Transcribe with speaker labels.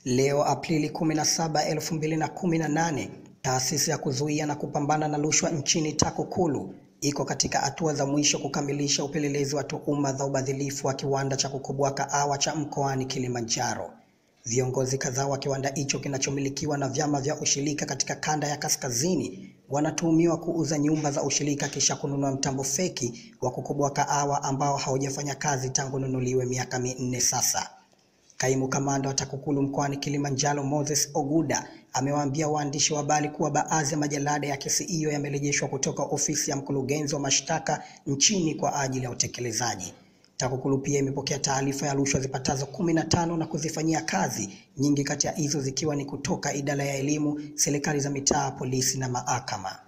Speaker 1: Leo Aprili 17, 2018, taasisi ya kuzuia na kupambana na rushwa nchini TAKUKURU iko katika hatua za mwisho kukamilisha upelelezi wa tuhuma za ubadhilifu wa kiwanda cha kukoboa kahawa cha mkoani Kilimanjaro. Viongozi kadhaa wa kiwanda hicho kinachomilikiwa na vyama vya ushirika katika kanda ya kaskazini wanatuhumiwa kuuza nyumba za ushirika kisha kununua mtambo feki wa kukoboa kahawa ambao haujafanya kazi tangu nunuliwe miaka minne sasa. Kaimu kamanda wa TAKUKURU mkoani Kilimanjaro Moses Oguda amewaambia waandishi wa habari kuwa baadhi ya majalada ya kesi hiyo yamerejeshwa kutoka ofisi ya mkurugenzi wa mashtaka nchini kwa ajili ya utekelezaji. TAKUKURU pia imepokea taarifa ya rushwa zipatazo kumi na tano na kuzifanyia kazi, nyingi kati ya hizo zikiwa ni kutoka idara ya elimu, serikali za mitaa, polisi na mahakama.